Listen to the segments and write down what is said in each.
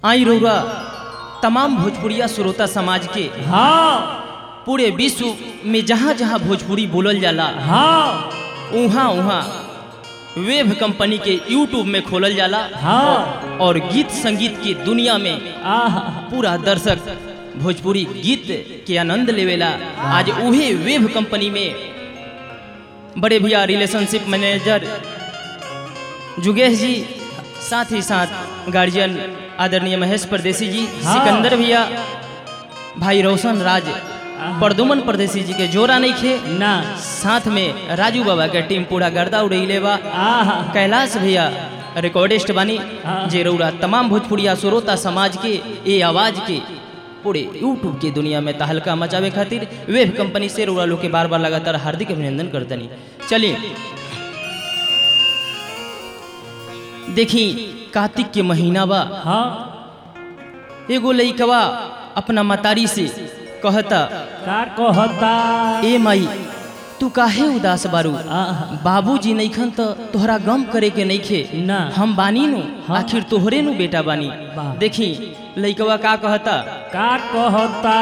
आई रउरा तमाम भोजपुरिया श्रोता समाज के हाँ पूरे विश्व में जहाँ जहाँ भोजपुरी बोलल जाला हाँ उहाँ उहाँ वेब कंपनी के यूट्यूब में खोलल जाला हाँ और गीत संगीत की दुनिया में आह पूरा दर्शक भोजपुरी गीत के आनंद लेवेला आज उहे वेब कंपनी में बड़े भैया रिलेशनशिप मैनेजर जुगेश जी साथ ही साथ गार्जियन आदरणीय महेश परदेसी जी हाँ। सिकंदर भैया भाई रोशन राज परदुमन परदेसी जी के जोरा नहीं खे ना साथ में राजू बाबा के टीम पूरा गर्दा उड़ैले बा आह कैलाश भैया रिकॉर्डिस्ट बानी हाँ। जे रउरा तमाम भोजपुरिया श्रोता समाज के ये आवाज के पूरे यूट्यूब की दुनिया में तहलका मचावे खातिर वेब कंपनी से रउरा लोग के बार बार लगातार हार्दिक अभिनंदन करतनी चलिए देखी कार्तिक के महीना बा हाँ एगो लइकवा अपना मतारी से कहता का कहता ए माई तू काहे उदास बारू आह बाबूजी नईखन त तोहरा गम करे के नईखे ना। हम बानी नु हाँ। आखिर तोहरे नु बेटा बानी वाह। देखी लइकवा का कहता का कहता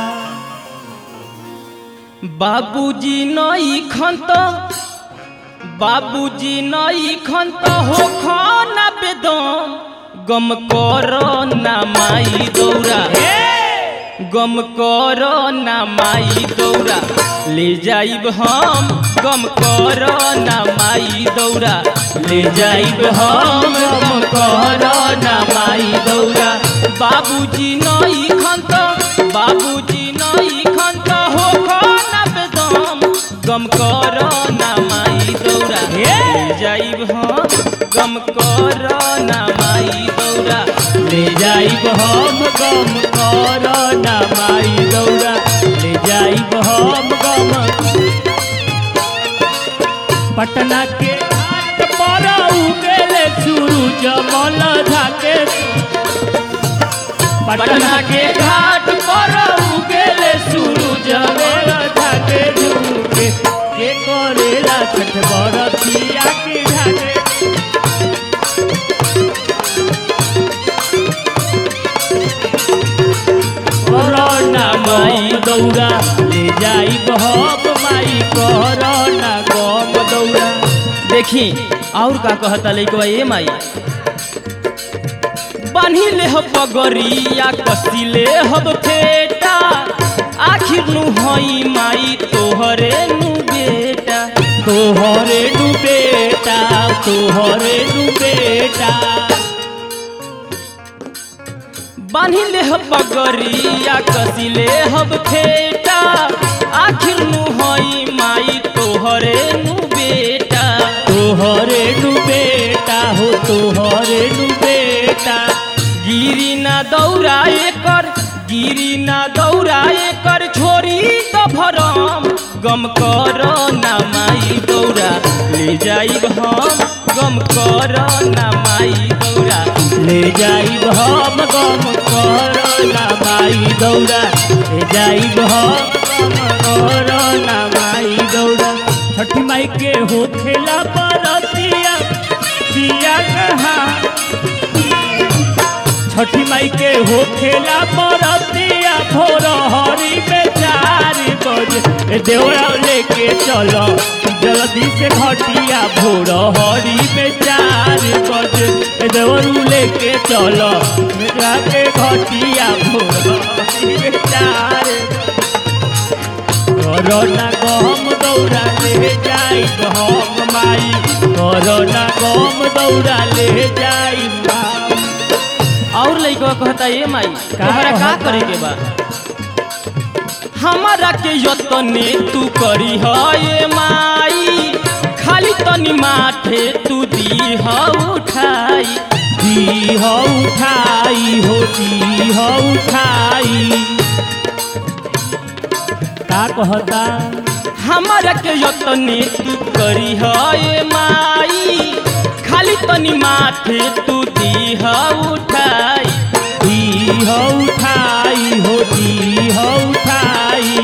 बाबूजी नईखन त बाबूजी नईखन त हो खाना बेदम गम कर ना माई दौरा गम कर ना माई दौरा ले जाइब हम गम कर ना माई दौरा ले जाइब हम गम कर ना माई दौरा बाबूजी नई खंत बाबूजी नई खंत हो खाना बेदम गम कर ना माई दौरा ले जाइब हम गम कर ना माई दौरा ले जाइब हम गम कर ना माई दौड़ा ले जाइब हम गम पटना के घाट पर उगेले सूरज मल झाके पटना के घाट पर उगेले सूरज जमेल झाके झुके के करेला छठ बरतिया के घाटे कोरोना माई दौड़ा ले जाइब हम माई कोरोना गम दौड़ा देखी और का कहता लइकवा ए माई बान्ही ले हब पगरिया कसी ले हब फेटा आखिर नु हई माई तोहरे नु बेटा तोहरे नु बेटा तोहरे नु बेटा बान्ही ले हब पगरिया कसी ले हब फेटा आखिर नु हई माई तोहरे नु बेटा तोहरे नु बेटा हो तोहरे नु बेटा गिरी ना दौड़ा एकर गिरी ना दौड़ा एकर छोरी तो भरम गम कर ना माई दौड़ा ले जाइब हम गम कर ना माई दौड़ा ले जाइब हम गम कोरोना माई दौड़ा ले जाइब हम गम कोरोना माई दौड़ा छठी माई के हो खेला परतिया दिया कहाँ छठी माई के हो खेला परतिया भोर हरी में चार बजे ए देवरा लेके चलो जल्दी से घटिया भोर हरी में चार बजे ए देवरू लेके चलो मेरा के घटिया भोर हरी में चार कोरोना गम दौड़ा ले जाई हम माई कोरोना गम दौड़ा ले जाई माई और लइकवा कहता ए माई तोहरा का कहता? करे के बा हमारा के यतने तू करी ह ए माई खाली तनी माथे तू दी ह उठाई दी हो उठाई हो दी हो उठाई का कहता हमारा के यतने तू करी ह ए माई खाली तनी माथे तू दी ह उठाई दी हो उठाई हो दी हो उठाई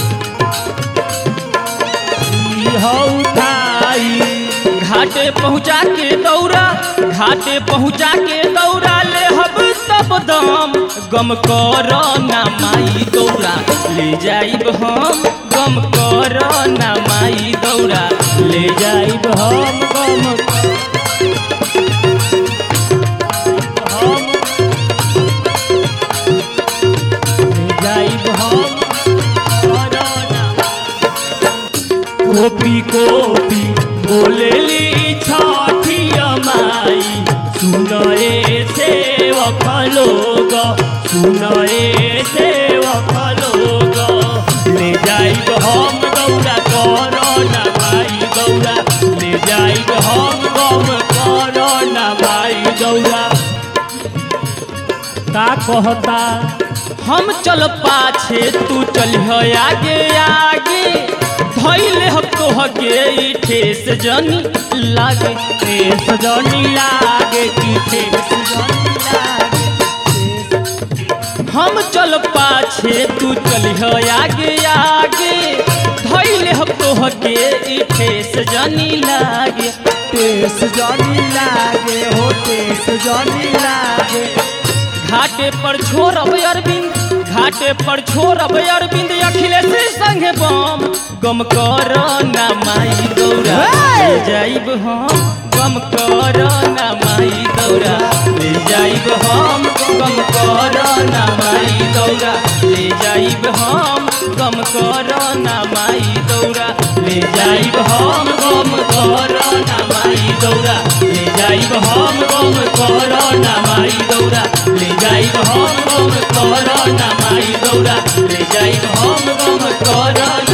दी हो उठाई घाटे पहुँचा के दौड़ा घाटे पहुँचा के दौड़ा ले हब तो सब दम गम कर ना माई दौरा ले जाइब हम गम कर ना माई दौरा ले जाइब हम गम हम जाइब हम कोरोना कोपी कोपी बोलेली छठिया माई सुनए सेवक लोग सुनए सेवक लोग ले जाइब हम दौड़ा कोरोना माई दौड़ा ले जाइब हम गम कोरोना माई दौड़ा का कहता हम चल पाछे तू चल आगे आगे धैले हम तोहके ई ठेस जनी लागे ठेस जनी लागे की ठेस जनी लागे हम चल पाछे तू चल आगे आगे धैले हम तोहके ई ठेस जनी लागे ठेस जनी लागे हो ठेस जनी लागे घाटे पर छोड़ब अरविंद घाटे पर छोड़ब अरविंद अखिलेश संगे बम गम कर ना माई दौरा ले जाइब हम गम कर ना माई दौरा ले जाइब हम गम कर ना माई दौरा ले जाइब हम गम कर ना माई दौरा ले जाइब हम गम कर ना माई दौरा ले जाइब हम गम कर ना माई दौरा ले जाइब हम गम कर ना माई दौरा ले जाइब हम गम कर ना